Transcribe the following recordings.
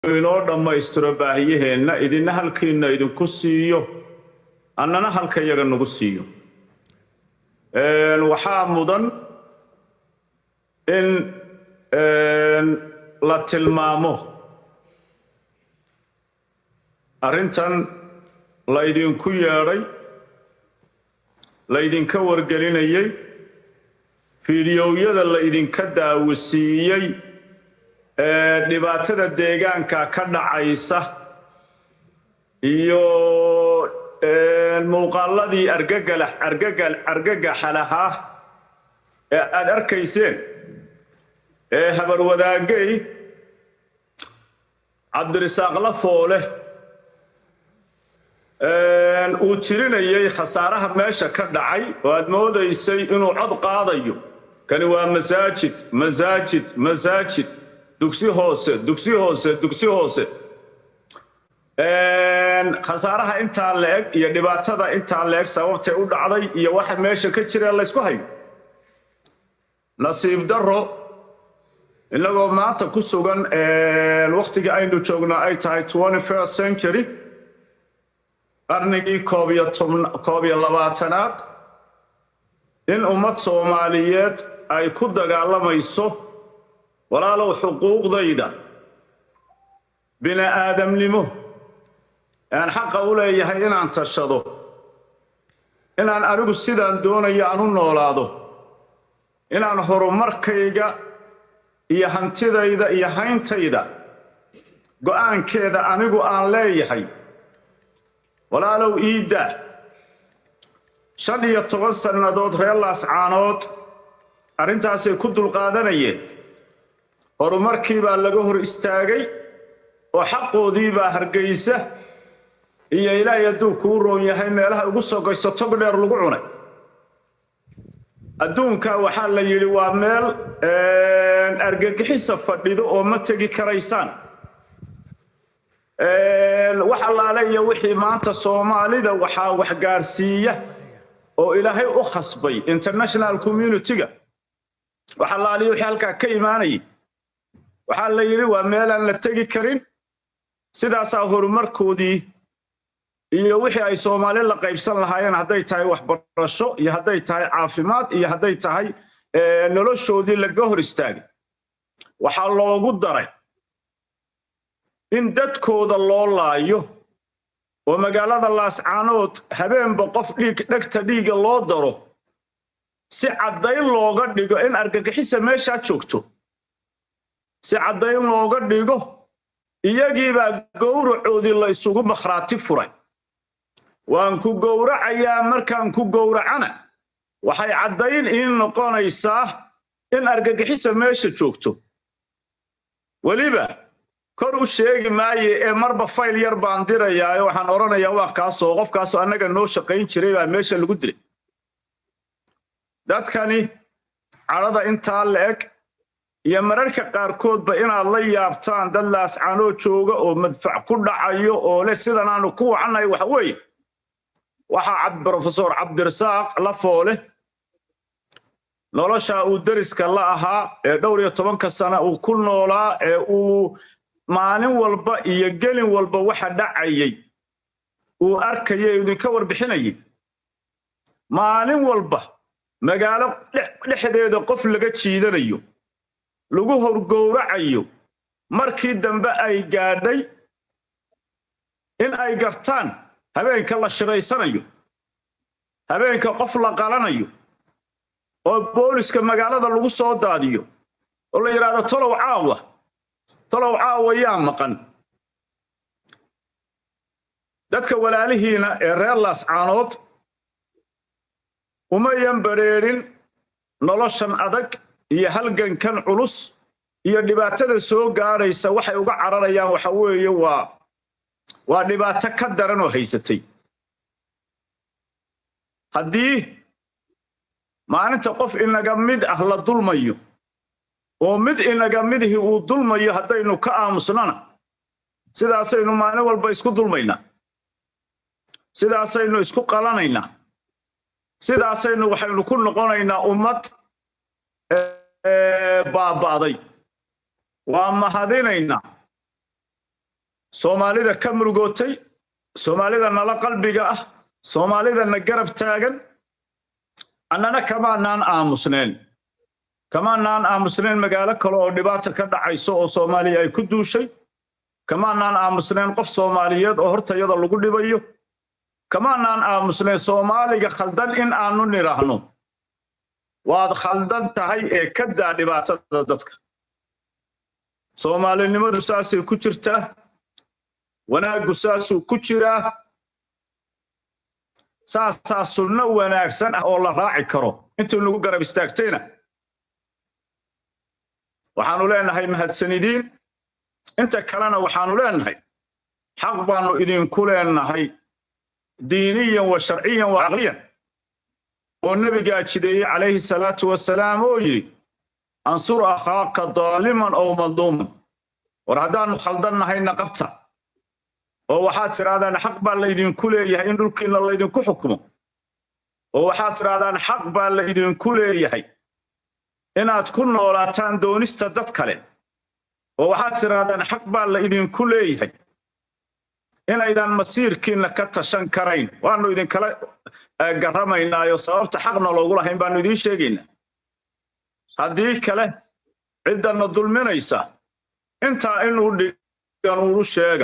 inoo dhammaystiro baahiyaheenna idinna halkiinna idinku siiyo annana halka yaga nagu siiyo waxaa mudan in la tilmaamo arrintan laydinku yeedhay laydinka wargelinayay fiidiyowyada laydinka daawisiiyey ee dhibaatada deegaanka ka dhacaysa iyo muuqaaladii argagaxa lahaa ee aad arkayseen ee habarwadaagay cabdirisaaq lafoole uu tirinayay khasaaraha meesha ka dhacay oo aad moodaysay inuu cod qaadayo kani waa masaajid masaajid masaajid dugsi hoose dugsi hoose dugsi hoose khasaaraha intaa la-eg iyo dhibaatada intaa la-eg sababtay u dhacday iyo waxa meesha ka jira laysku hayo nasiib daro innagoo maanta ku sugan wakhtiga aynu joogno ay tahay first century qarnigii koob iyo labaatanaad in ummad soomaaliyeed ay ku dagaalamayso walaalow xuquuqdayda bini aadamnimo aan xaqa u leeyahay inaan tashado inaan anigu sidaan doonayo aan u noolaado inaan horumarkayga iyo hantidayda iyo hayntayda go'aankeeda anigu aan leeyahay walaalow iidda shan iyo toban sannadood reer laascaanood arrintaasay ku dulqaadanayeen horumarkii baa laga hor istaagay oo xaqoodii baa hargaysa iyo ilaahay hadduu kuu roon yahay meelaha ugu sogayso tog dheer lagu cunay adduunka waxaa la yidhi waa meel argagixisa fadhido oo ma tegi karaysaan wax allaale iyo wixii maanta soomaalida waxaa waxgaarsiiya oo ilaahay u khasbay international community-ga wax allaaliyo wixii halkaa ka imaanayay waxaa la yidhi waa meelaan la tegi karin sidaasaa horumarkoodii iyo wixii ay soomaali la qaybsan lahaayeen hadday tahay waxbarasho iyo hadday tahay caafimaad iyo hadday tahay noloshoodii laga hor istaagay waxaa loogu daray in dadkooda loo laayo oo magaalada laascaanood habeenba qof dhiig dhegta dhiiga loo daro si caddayn looga dhigo in argagixisa meeshaa joogto si caddayn looga dhigo iyagiibaa gowracoodii la isugu makhraati furay waan ku gowracayaa markaan ku gowracana waxay caddayn ii noqonaysaa in argagixisa meesha joogto weliba kor u sheegi maaye ee marba fayl yar baan dirayaayo waxaan odhanayaa waa kaasoo qofkaasoo annaga noo shaqayn jiray baa meesha lagu dilay dadkani cadhada intaa la-eg iyo mararka qaarkoodba inaad la yaabtaan dad laascanoo jooga oo madfac ku dhacayo oo leh sidan aanu ku wacannahay waxa weeye waxaa brofesor cabdirasaaq lafoole nolosha uu deriska la ahaa ee dhowr iyo tobanka sana uu ku noolaa ee uu maalin walba iyo gelin walba waxa dhacayay uu arkayay idinka warbixinayay maalin walba magaalo dhexdeeda qof laga jiidanayo lagu horgowracayo markii dambe ay gaadhay in ay gartaan habeenka la shiraysanayo habeenka qof la qalanayo oo booliska magaalada lagu soo daadiyo oo la yidhaahdo tolow caawa tolow caawa yaa maqan dadka walaalihiina ee reer laascaanood umayan badrheedhin noloshan adag iyo halgankan culus iyo dhibaatada soo gaadhaysa waxay uga cararayaan waxa weeye waa waa dhibaato ka daran oo haysatay haddii maalinta qof inaga mid ah la dulmayo oo mid inaga midihii uu dulmayo haddaynu ka aamusnana sidaasaynu maalin walba isku dulmaynaa sidaasaynu isku qalanaynaa sidaasaynu waxaynu ku noqonaynaa ummad baaba'day waa mahadinaynaa soomaalida ka murugootay soomaalida nala qalbiga ah soomaalida na garab taagan annana kamaanaan aamusneen kamaanaan aamusneen magaalo kale oo dhibaata ka dhacayso oo soomaaliya ay ku duushay kamaanaan aamusneen qof soomaaliyeed oo hortayada lagu dhibayo kamaanaan aamusneen soomaaliga khaldan in aanu nidhaahno waad khaldan tahay ee ka daa dhibaatada dadka soomaalinimadu saasay ku jirtaa wanaaggu saasuu ku jiraa saasaa sunno wanaagsan ah oo la raaci karo intuu nagu garab istaagtayna waxaanu leenahay mahadsanidiin inta kalena waxaanu leenahay xaq baanu idinku leenahay diiniyan wa sharciyan wa caqliyan oo nebigaa jideeyey calayhi salaatu wasalaam oo yidhi ansur akhaaka daaliman ow madluuman war haddaannu khaldannahayna qabta oo waxaad tidhahdaan xaq baa laydinku leeyahay in dhulkiinna laydinku xukumo oo waxaad tidhahdaan xaq baa laydinku leeyahay inaad ku noolaataan doonista dad kale oo waxaad tidhahdaan xaq baa laydinku leeyahay inaydan masiirkiinna ka tashan karayn waannu idinkala garramaynaayo sababta xaqna loogu lahayn baannu idiin sheegaynaa haddii kale ciddanna dulminaysa intaa inuu dhigan ulu sheega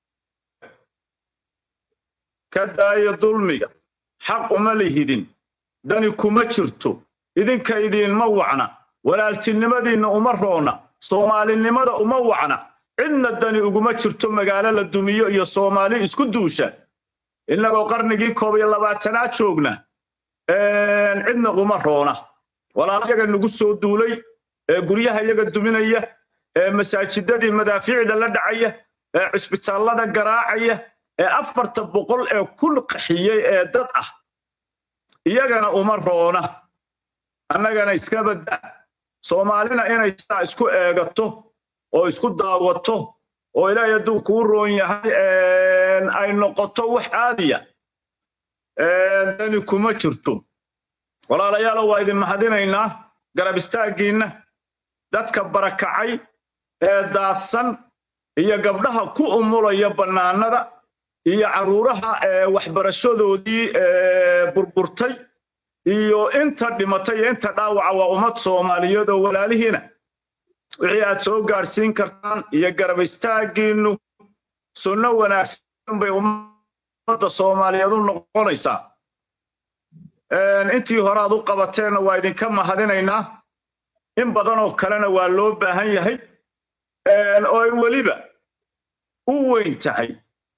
ka daayo dulmiga xaq uma lihidin dani kuma jirto idinka idiinma wacna walaaltinimadiinna uma roona soomaalinimada uma wacna cidna dani uguma jirto magaalo la dumiyo iyo soomaali isku duusha innagoo qarnigii koob iyo labaatanaad joogna cidna uma roona walaalayaga nagu soo duulay ee guryaha yaga duminaya ee masaajidadii madaafiicda la dhacaya ee cisbitaallada garaacaya ee afarta boqol ee kun qaxiyey ee dad ah iyagana uma roona annagana iska badda soomaalina inay sidaa isku eegato oo isku daawato oo ilaahay hadduu kuu roon yahay ay noqoto wax caadiya dani kuma jirto walaalayaalo waa idin mahadinaynaa garab istaaggiinna dadka barakacay ee daadsan iyo gabdhaha ku umulaya bannaanada iyo carruuraha waxbarashadoodii burburtay iyo inta dhimatay iyo inta dhaawaca waa ummad soomaaliyeed oo walaalihiina wixii aad soo gaadhsiin kartaan iyo garab istaaggiinnu sunno wanaagsan bay ummadda soomaaliyeed u noqonaysaa intii hore aad u qabateenna waa idinka mahadinaynaa in badan oo kalena waa loo baahan yahay oo ay weliba u weyn tahay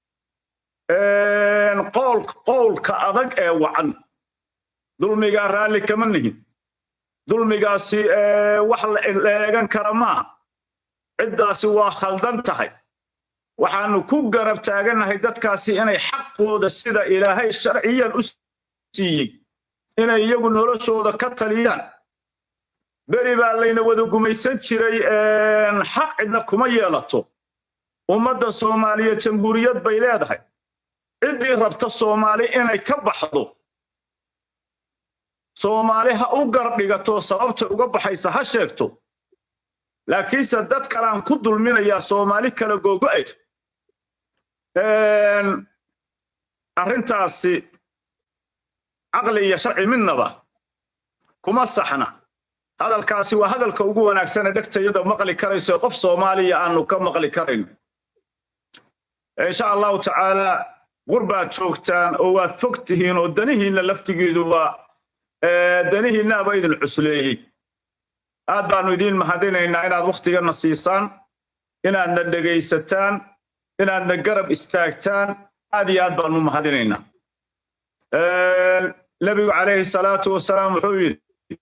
qowlka adag ee wacan dulmigaa raalli kama nihin dulmigaasi wax la eegan kara maaha ciddaasi waa khaldan tahay waxaanu ku garab taagannahay dadkaasi inay xaqooda sida ilaahay sharciyan u siiyey inay iyagu noloshooda ka taliyaan beri baa layna wada gumaysan jiray xaq cidna kuma yeelato ummadda soomaaliyeed jamhuuriyad bay leedahay ciddii rabta soomaali inay ka baxdo soomaali ha u gardhigato sababta uga baxaysa ha sheegto laakiinse dad kalean ku dulminayaa soomaali kala googo'ayd arrintaasi caqli iyo sharci midnaba kuma saxna hadalkaasi waa hadalka ugu wanaagsane dhegtayada maqli karayso qof soomaaliya aanu ka maqli karayno insha allahu tacaala qurbaad joogtaan oo waad fog tihiin oo danihiinna laftigiidu waa danihiinnaaba idin cusleeyey aad baanu idiin mahadinaynaa inaad wakhtigana siisaan inaadna dhegaysataan inaadna garab istaagtaan aad iyo aad baanu mahadinaynaa nebigu calayhi salaatu wasalaam wuxuu yidhi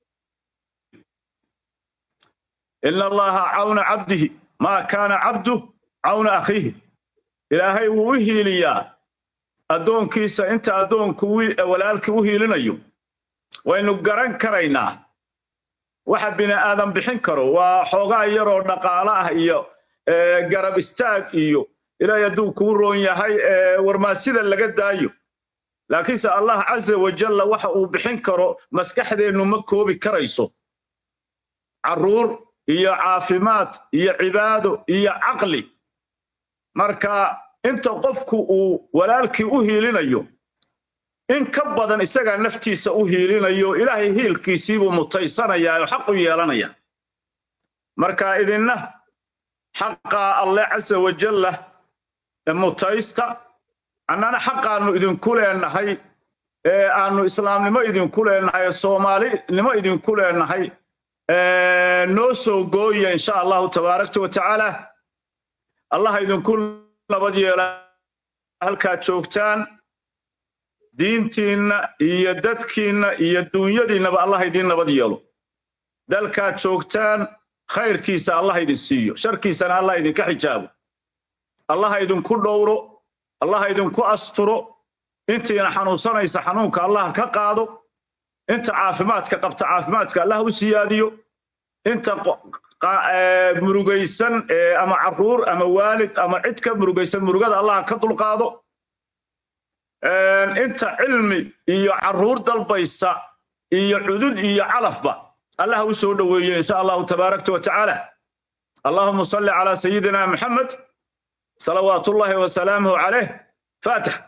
ina allaha cawna cabdihi maa kaana cabdu cawna akhiihi ilaahay wuu u hiiliyaa addoonkiisa inta addoonku walaalkii u hiilinayo waynu garan karaynaa waxa bini aadan bixin karo waa xoogaa yaroo dhaqaale ah iyo garab istaag iyo ilaahay hadduu kuu roon yahay warmaasida laga daayo laakiinse allah caza wajalla waxa uu bixin karo maskaxdeennu ma koobi karayso carruur iyo caafimaad iyo cibaado iyo caqli marka inta qofku uu walaalkii u hiilinayo in ka badan isagaa naftiisa u hiilinayo ilaahay hiilkiisiibuu mutaysanayaa oo xaq u yeelanaya marka idinna xaqaa alle casa wajalla mutaysta annana xaqaannu idinku leenahay ee aannu islaamnimo idinku leenahay ee soomaalinimo idinku leenahay noo soo gooya insha allahu tabaarakta wa tacaala allaha idinku nabad yeela halkaad joogtaan diintiinna iyo dadkiinna iyo duunyadiinnaba allah idin nabad yeelo dalkaad joogtaan khayrkiisa allah idin siiyo sharkiisana allah idinka xijaabo allaha idinku dhowro allaha idinku asturo intiina xanuunsanaysa xanuunka allah ka qaado inta caafimaadka qabta caafimaadka allah u siyaadiyo inta murugaysan ama caruur ama waalid ama cid ka murugaysan murugada allah ka dulqaado inta cilmi iyo caruur dalbaysa iyo cudud iyo calafba allah u soo dhoweeye insha allahu tabaarakta wa tacaala allahuma salli calaa sayidina maxamed salawaat ullahi wasalaamuhu caleyh faatix